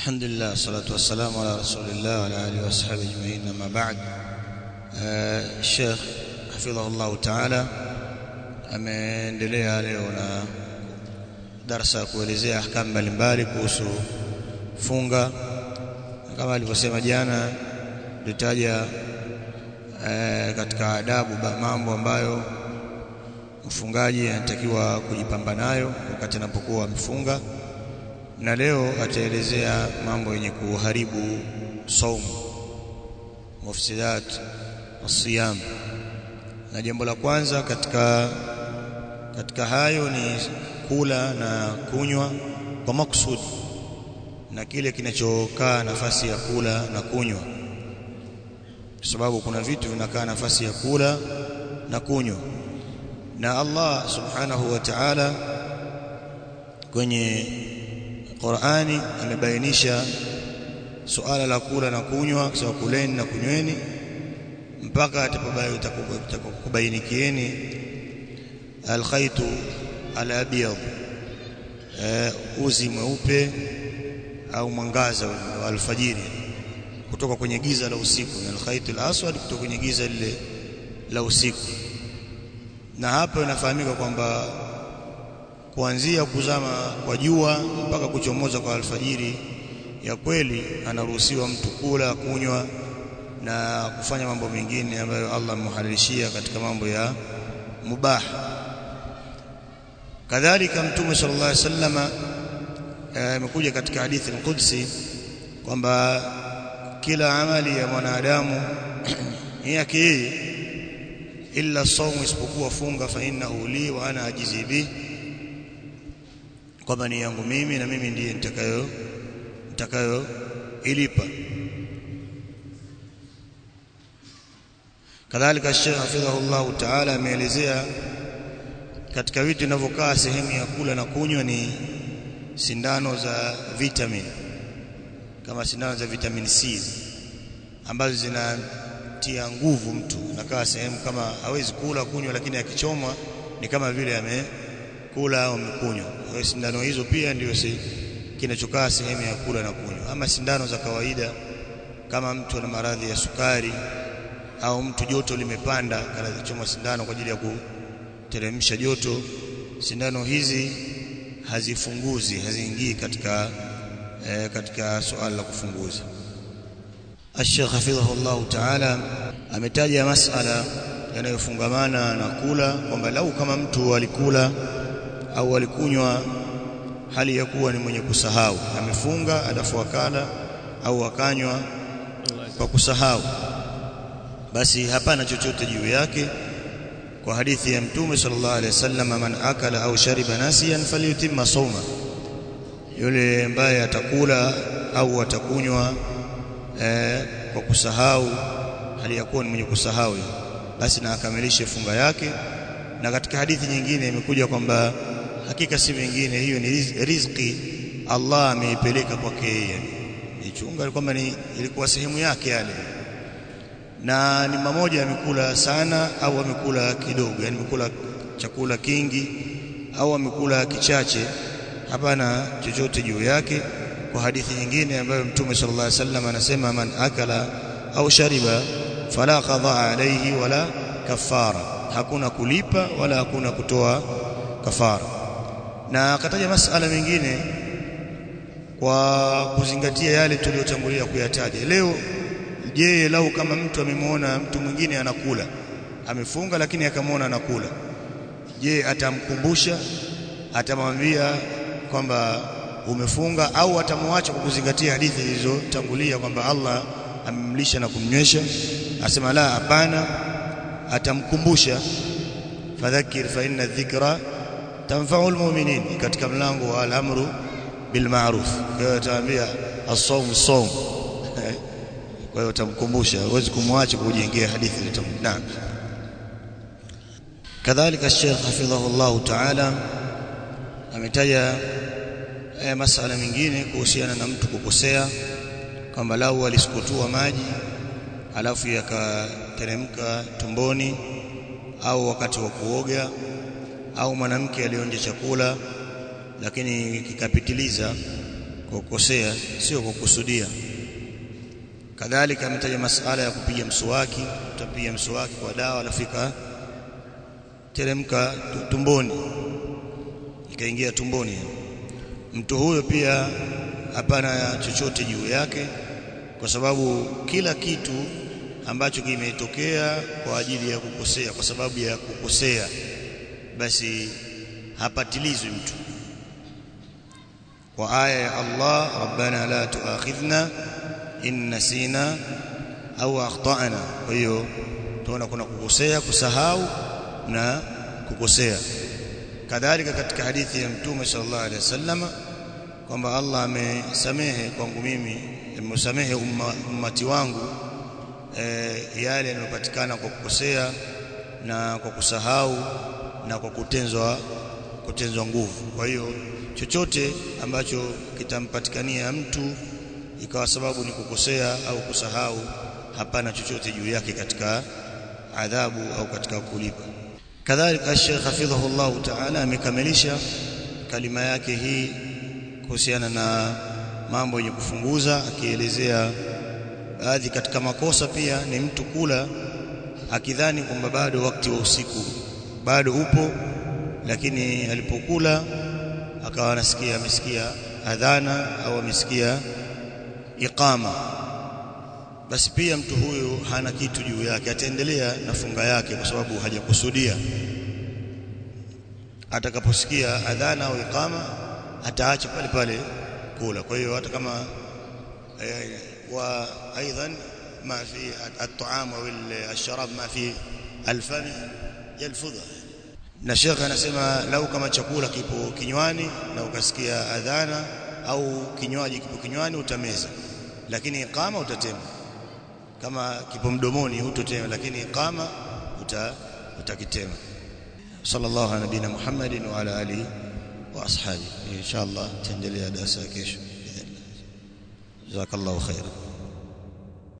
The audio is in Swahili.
الحمد لله والصلاة والسلام على رسول الله وعلى آله وأصحابه أجمعين أما بعد الشيخ حفظه الله تعالى ameendelea leo na darasa ya kuelezea ahkamu mbalimbali kuhusu funga kama alivyosema jana litaja e, katika adabu mambo ambayo mfungaji anatakiwa kujipamba nayo wakati anapokuwa amefunga na leo ataelezea mambo yenye kuharibu saumu mufsidat asiyam na jambo la kwanza katika katika hayo ni kula na kunywa kwa makusudi na kile kinachokaa nafasi ya kula na kunywa kwa sababu kuna vitu vinakaa nafasi ya kula na kunywa na Allah subhanahu wa ta'ala kwenye Qur'ani amebainisha suala la kula na kunywa kwa kuleni na kunyweni mpaka atakapobainikieni alkhaitu alabyad uzi mweupe au mwangaza wa alfajiri kutoka kwenye giza la usiku na alkhaitu alaswad kutoka kwenye giza lile la usiku na hapa inafahamika kwamba kuanzia kuzama kwa jua mpaka kuchomoza kwa alfajiri ya kweli anaruhusiwa mtu kula kunywa na kufanya mambo mengine ambayo Allah amehalilishia katika mambo ya mubah kadhalika mtume sallallahu alaihi wasallama amekuja katika hadithi al-Qudsi kwamba kila amali ya mwanadamu ni yake yeye illa saumu isipokuwa funga fa innahu li wa ana ajizi bi kwamba ni yangu mimi na mimi ndiye nitakayo nitakayo ilipa kadhalika Sheikh hafidhahullah ta'ala ameelezea katika vitu vinavyokaa sehemu ya kula na kunywa ni sindano za vitamin kama sindano za vitamin C ambazo zinatia nguvu mtu nakaa sehemu kama hawezi kula kunywa lakini akichomwa ni kama vile amekula au amekunywa kwa sindano hizo pia ndio si kinachokaa sehemu ya kula na kunywa ama sindano za kawaida kama mtu ana maradhi ya sukari au mtu joto limepanda kanachoma sindano kwa ajili ya kuteremsha joto sindano hizi hazifunguzi haziingii katika e, katika suala la kufunguza Sheikh hafidhahullah ta'ala ametaja masala yanayofungamana na kula kwamba lau kama mtu alikula au alikunywa hali ya kuwa ni mwenye kusahau amefunga alafu akala au akanywa kwa kusahau basi hapana chochote juu yake kwa hadithi ya mtume sallallahu alaihi wasallam man akala au shariba nasiyan falyutimma sawma yule ambaye atakula au atakunywa eh, kwa kusahau hali ya kuwa ni mwenye kusahau basi na akamilishe funga yake na katika hadithi nyingine imekuja kwamba hakika si vingine hiyo ni riziki Allah ameipeleka kwake yeye ichunga kwamba ni ilikuwa sehemu yake yale na ni mmoja amekula sana au amekula kidogo yani amekula chakula kingi au amekula kichache hapana chochote juu yake kwa hadithi nyingine ambayo mtume sallallahu alaihi wasallam anasema man akala au shariba fala qada alayhi wala kafara hakuna kulipa wala hakuna kutoa kafara na akataja masala mengine kwa kuzingatia yale tuliyotangulia kuyataja leo je lau kama mtu amemwona mtu mwingine anakula amefunga lakini akamwona anakula je atamkumbusha atamwambia kwamba umefunga au atamwacha kwa kuzingatia hadithi zilizotangulia kwamba Allah amemlisha na kumnywesha asema la hapana atamkumbusha fadhakir fa inna dhikra tanfa'u almu'minin katika mlango wa al-amru bil ma'ruf kwa hiyo ataambia as-sawm as-sawm kwa hiyo utamkumbusha huwezi kumwacha kujengea hadithi litamna kadhalika Sheikh hafidhahullah ta'ala ametaja eh, masala mengine kuhusiana na mtu kukosea kwamba lau alisukutua maji alafu yakateremka tumboni au wakati wa kuoga au mwanamke alionja chakula lakini kikapitiliza kwa kukosea sio kwa kukusudia kadhalika ametaja masala ya kupiga mswaki utapiga mswaki kwa dawa alafika teremka tumboni ikaingia tumboni mtu huyo pia hapana chochote juu yake kwa sababu kila kitu ambacho kimetokea kwa ajili ya kukosea kwa sababu ya kukosea basi hapatilizwi mtu kwa aya ya Allah rabbana la tuakhidhna in nasina au akhtana kwa hiyo tunaona kuna kukosea kusahau na kukosea kadhalika katika hadithi ya mtume sallallahu alaihi wasallam kwamba Allah amesamehe kwangu mimi amesamehe umma, ummati wangu e, yale yanayopatikana kwa kukosea na kwa kusahau na kwa kutenzwa kutenzwa nguvu kwa hiyo chochote ambacho kitampatikania mtu ikawa sababu ni kukosea au kusahau hapana chochote juu yake katika adhabu au katika kulipa kadhalika Sheikh hafidhahu Allah Ta'ala amekamilisha kalima yake hii kuhusiana na mambo yenye kufunguza akielezea baadhi katika makosa pia ni mtu kula akidhani kwamba bado wakati wa usiku bado upo lakini alipokula akawa anasikia amesikia adhana au amesikia iqama basi pia mtu huyu hana kitu juu yake ataendelea na funga yake kwa sababu hajakusudia atakaposikia adhana au iqama ataacha pale pale kula kwa hiyo hata kama eh, wa aidan ma fi at-ta'am au al-sharab ma fi al-fam yalfudha na shekhe anasema lau kama chakula kipo kinywani na ukasikia adhana au kinywaji kipo kinywani utameza lakini iqama utatema kama kipo mdomoni hutotema lakini iqama uta utakitema sallallahu ala nabina muhammadin wa ala alihi wa ashabi inshallah taendelea darasa kesho jazakallahu khairan